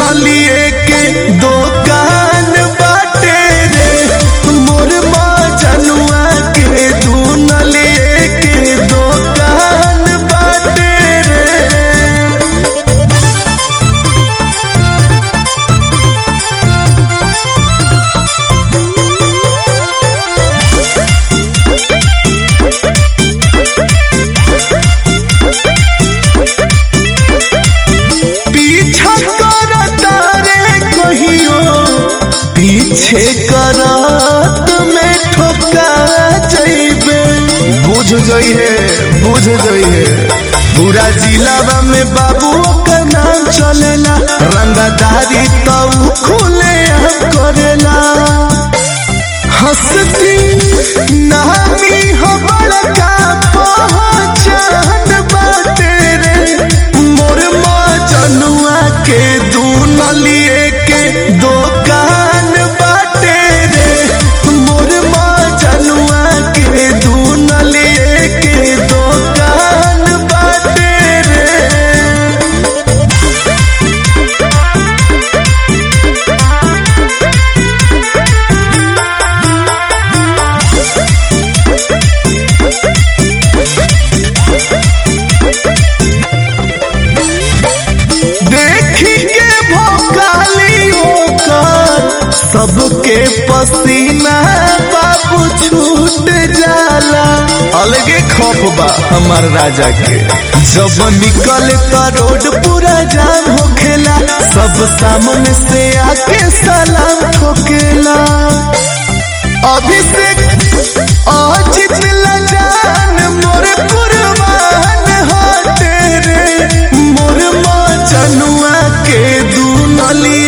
नलिए के दुकान बाटे रे मोर मजनुआ के दू नलिए के दुकान बाटे रे पीछा करता रे कहियो पीछे करत में ठोका जइबे बुझ गई है बुझ गई है पूरा जिलावा में बाबू का नाम चलेला रंगदारी तो खुले हम करेला हंसती नामी हो बड़का पहचान बाटे रे मोर मजनुआ के दू नलिए के दुकान बाटे रे मोर मजनुआ के दू नलिए के दुकान बाटे रे देखी के भोकाली ओकर सबके पसीना बाबू छूट जाला अलगे खौफ बा हमार राजा के जब निकले तो रोड पूरा जाम होखेला सब सामने से आके सलाम ठोकेला अभिषेक अजित लजान मोर कुर्बान हटे रे मोर मजनुआ के दू नली